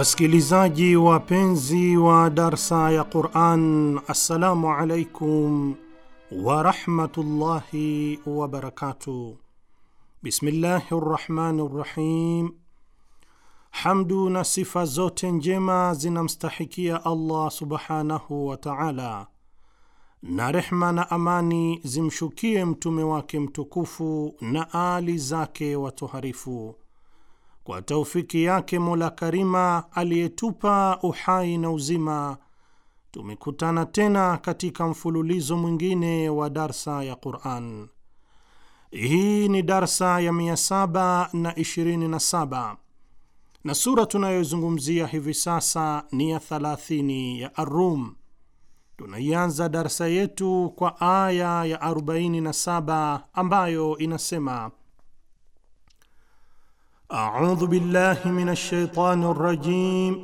Wasikilizaji wapenzi wa darsa ya Quran, assalamu alaikum warahmatullahi wabarakatuh. Bismillahi rrahmani rrahim. Hamdu na sifa zote njema zinamstahikia Allah subhanahu wa taala, na rehma na amani zimshukie mtume wake mtukufu na ali zake watoharifu kwa taufiki yake Mola Karima aliyetupa uhai na uzima, tumekutana tena katika mfululizo mwingine wa darsa ya Quran. Hii ni darsa ya 727 na sura tunayozungumzia hivi sasa ni ya 30 ya Ar-Rum. Tunaianza darsa yetu kwa aya ya 47 ambayo inasema أعوذ بالله من الشيطان الرجيم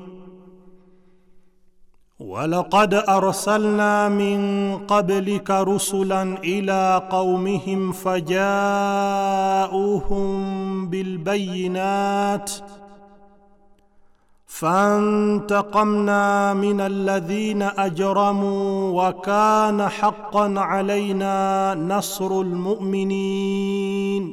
ولقد أرسلنا من قبلك رسلا إلى قومهم فجاءوهم بالبينات فانتقمنا من الذين أجرموا وكان حقا علينا نصر المؤمنين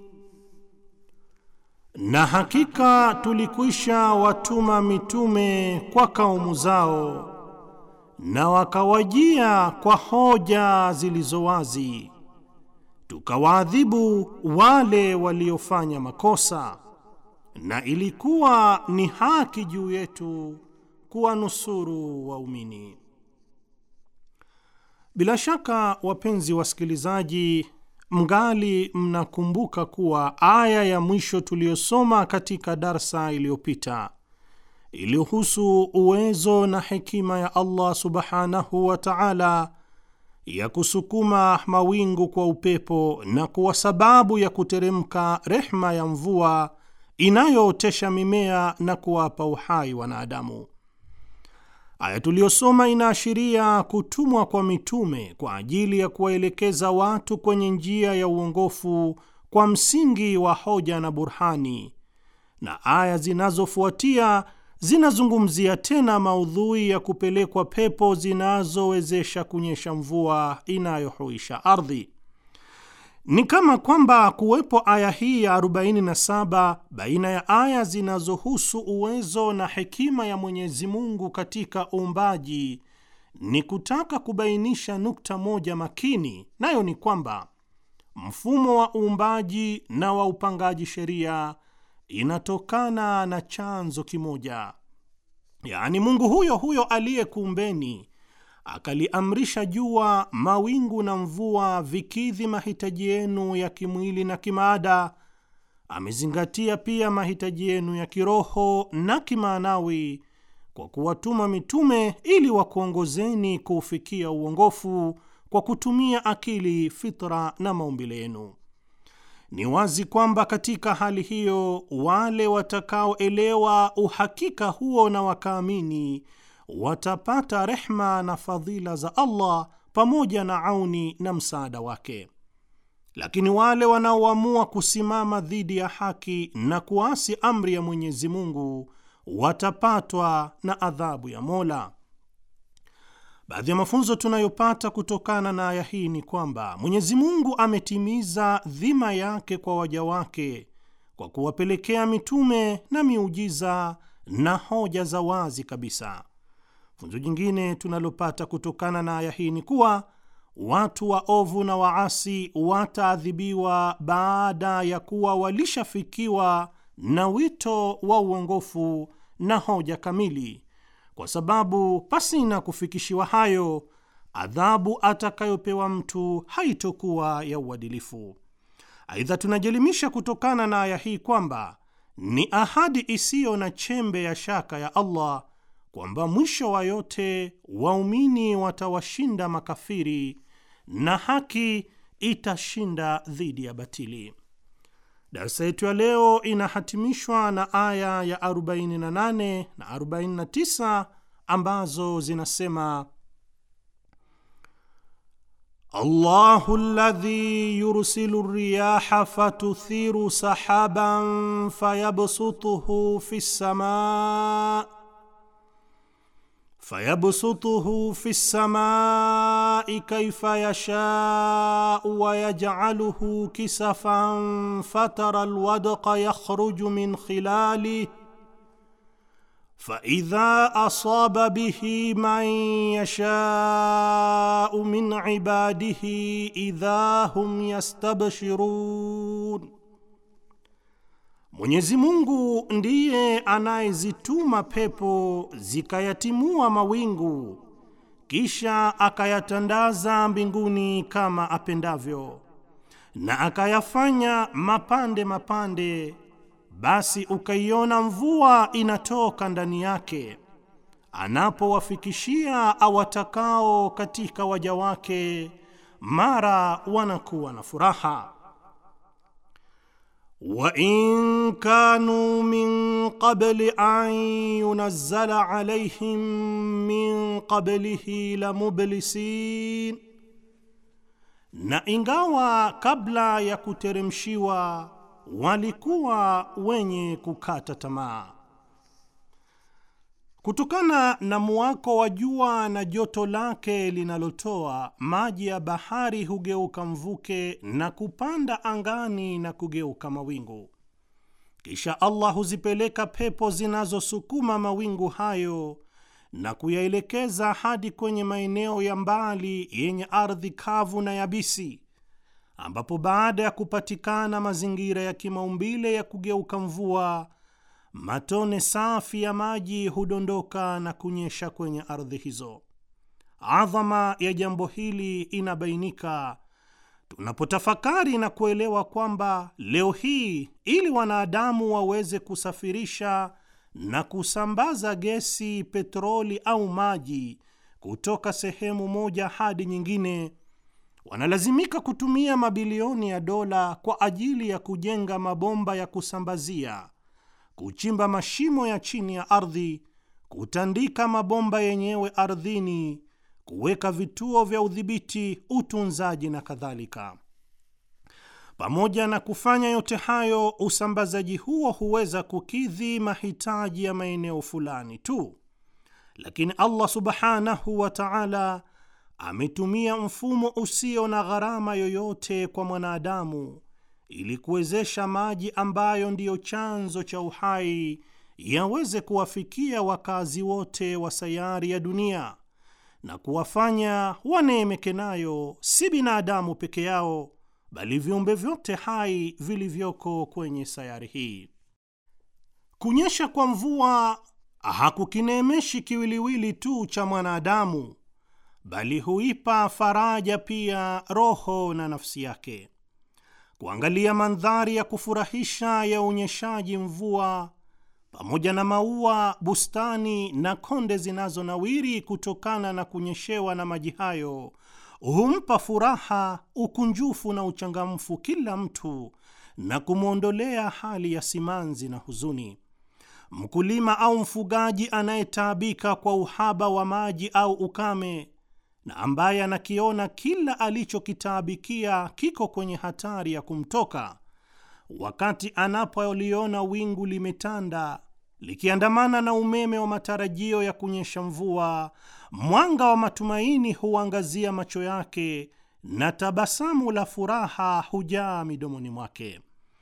Na hakika tulikwisha watuma mitume kwa kaumu zao, na wakawajia kwa hoja zilizo wazi, tukawaadhibu wale waliofanya makosa, na ilikuwa ni haki juu yetu kuwanusuru waumini. Bila shaka, wapenzi wasikilizaji Mngali mnakumbuka kuwa aya ya mwisho tuliyosoma katika darsa iliyopita iliyohusu uwezo na hekima ya Allah subhanahu wa ta'ala ya kusukuma mawingu kwa upepo na kuwa sababu ya kuteremka rehma ya mvua inayootesha mimea na kuwapa uhai wanadamu. Aya tuliyosoma inaashiria kutumwa kwa mitume kwa ajili ya kuwaelekeza watu kwenye njia ya uongofu kwa msingi wa hoja na burhani, na aya zinazofuatia zinazungumzia tena maudhui ya kupelekwa pepo zinazowezesha kunyesha mvua inayohuisha ardhi. Ni kama kwamba kuwepo aya hii ya 47 baina ya aya zinazohusu uwezo na hekima ya Mwenyezi Mungu katika uumbaji ni kutaka kubainisha nukta moja makini, nayo ni kwamba mfumo wa uumbaji na wa upangaji sheria inatokana na chanzo kimoja, yaani Mungu huyo huyo aliyekuumbeni akaliamrisha jua, mawingu na mvua vikidhi mahitaji yenu ya kimwili na kimaada. Amezingatia pia mahitaji yenu ya kiroho na kimaanawi kwa kuwatuma mitume ili wakuongozeni kuufikia uongofu kwa kutumia akili, fitra na maumbile yenu. Ni wazi kwamba katika hali hiyo wale watakaoelewa uhakika huo na wakaamini watapata rehma na fadhila za Allah pamoja na auni na msaada wake. Lakini wale wanaoamua kusimama dhidi ya haki na kuasi amri ya Mwenyezi Mungu watapatwa na adhabu ya Mola. Baadhi ya mafunzo tunayopata kutokana na aya hii ni kwamba Mwenyezi Mungu ametimiza dhima yake kwa waja wake kwa kuwapelekea mitume na miujiza na hoja za wazi kabisa. Funzo jingine tunalopata kutokana na aya hii ni kuwa watu waovu na waasi wataadhibiwa baada ya kuwa walishafikiwa na wito wa uongofu na hoja kamili, kwa sababu pasina kufikishiwa hayo, adhabu atakayopewa mtu haitokuwa ya uadilifu. Aidha, tunajielimisha kutokana na aya hii kwamba ni ahadi isiyo na chembe ya shaka ya Allah kwamba mwisho wa yote waumini watawashinda makafiri na haki itashinda dhidi ya batili. Darsa yetu ya leo inahatimishwa na aya ya 48 na 49 ambazo zinasema: Allahu alladhi yursilu riyaha fatuthiru sahaban fayabsutuhu fi samaa fayabsutuhu fi lsamai kaifa yashau wayajcaluhu kisafan fatara lwadqa yakhruju min khilalih faidha asaba bihi man yashau min ibadihi idha hum yastabshirun, Mwenyezi Mungu ndiye anayezituma pepo zikayatimua mawingu kisha akayatandaza mbinguni kama apendavyo na akayafanya mapande mapande basi ukaiona mvua inatoka ndani yake, anapowafikishia awatakao katika waja wake, mara wanakuwa na furaha. wa in kanu min qabli an yunazzala alayhim min qablihi la mublisin, na ingawa kabla ya kuteremshiwa walikuwa wenye kukata tamaa. Kutokana na muwako wa jua na joto lake linalotoa, maji ya bahari hugeuka mvuke na kupanda angani na kugeuka mawingu. Kisha Allah huzipeleka pepo zinazosukuma mawingu hayo na kuyaelekeza hadi kwenye maeneo ya mbali yenye ardhi kavu na yabisi ambapo baada ya kupatikana mazingira ya kimaumbile ya kugeuka mvua, matone safi ya maji hudondoka na kunyesha kwenye ardhi hizo. Adhama ya jambo hili inabainika tunapotafakari na kuelewa kwamba leo hii, ili wanadamu waweze kusafirisha na kusambaza gesi, petroli au maji kutoka sehemu moja hadi nyingine wanalazimika kutumia mabilioni ya dola kwa ajili ya kujenga mabomba ya kusambazia, kuchimba mashimo ya chini ya ardhi, kutandika mabomba yenyewe ardhini, kuweka vituo vya udhibiti, utunzaji na kadhalika. Pamoja na kufanya yote hayo, usambazaji huo huweza kukidhi mahitaji ya maeneo fulani tu, lakini Allah subhanahu wa ta'ala ametumia mfumo usio na gharama yoyote kwa mwanadamu ili kuwezesha maji ambayo ndiyo chanzo cha uhai yaweze kuwafikia wakazi wote wa sayari ya dunia na kuwafanya waneemeke nayo, si binadamu peke yao, bali viumbe vyote hai vilivyoko kwenye sayari hii. Kunyesha kwa mvua hakukineemeshi kiwiliwili tu cha mwanadamu bali huipa faraja pia roho na nafsi yake. Kuangalia mandhari ya kufurahisha ya unyeshaji mvua pamoja na maua, bustani na konde zinazonawiri kutokana na kunyeshewa na maji hayo humpa furaha, ukunjufu na uchangamfu kila mtu na kumwondolea hali ya simanzi na huzuni. Mkulima au mfugaji anayetaabika kwa uhaba wa maji au ukame na ambaye anakiona kila alichokitaabikia kiko kwenye hatari ya kumtoka, wakati anapoliona wingu limetanda likiandamana na umeme wa matarajio ya kunyesha mvua, mwanga wa matumaini huangazia macho yake na tabasamu la furaha hujaa midomoni mwake.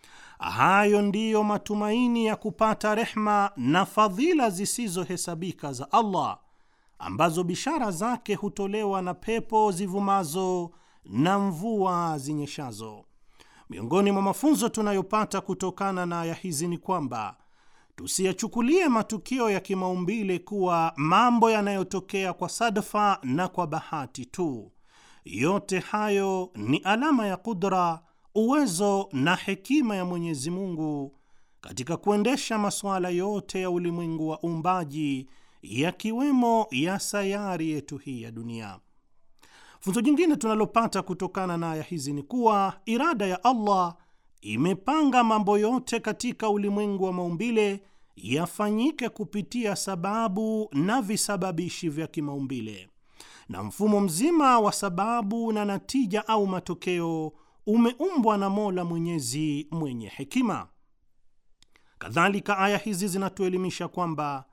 Hayo ndiyo matumaini ya kupata rehma na fadhila zisizohesabika za Allah ambazo bishara zake hutolewa na pepo zivumazo na mvua zinyeshazo. Miongoni mwa mafunzo tunayopata kutokana na aya hizi ni kwamba tusiyachukulie matukio ya kimaumbile kuwa mambo yanayotokea kwa sadfa na kwa bahati tu. Yote hayo ni alama ya kudra, uwezo na hekima ya Mwenyezi Mungu katika kuendesha masuala yote ya ulimwengu wa uumbaji yakiwemo ya sayari yetu hii ya dunia. Funzo jingine tunalopata kutokana na aya hizi ni kuwa irada ya Allah imepanga mambo yote katika ulimwengu wa maumbile yafanyike kupitia sababu na visababishi vya kimaumbile, na mfumo mzima wa sababu na natija au matokeo umeumbwa na Mola Mwenyezi mwenye hekima. Kadhalika, aya hizi zinatuelimisha kwamba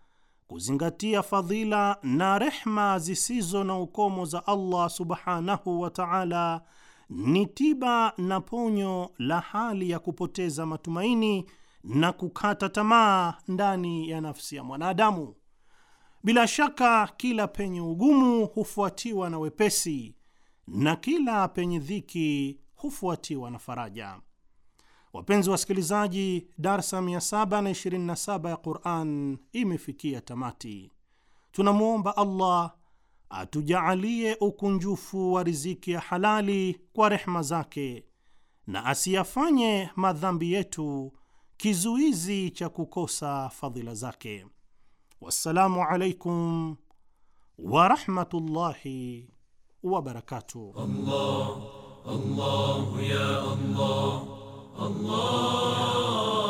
kuzingatia fadhila na rehma zisizo na ukomo za Allah subhanahu wa ta'ala ni tiba na ponyo la hali ya kupoteza matumaini na kukata tamaa ndani ya nafsi ya mwanadamu. Bila shaka kila penye ugumu hufuatiwa na wepesi na kila penye dhiki hufuatiwa na faraja. Wapenzi wasikilizaji, darsa 727 ya Quran imefikia tamati. Tunamwomba Allah atujaalie ukunjufu wa riziki ya halali kwa rehma zake na asiyafanye madhambi yetu kizuizi cha kukosa fadhila zake. Wassalamu alaikum warahmatullahi wabarakatuh. Allah, Allah, ya Allah, Allah.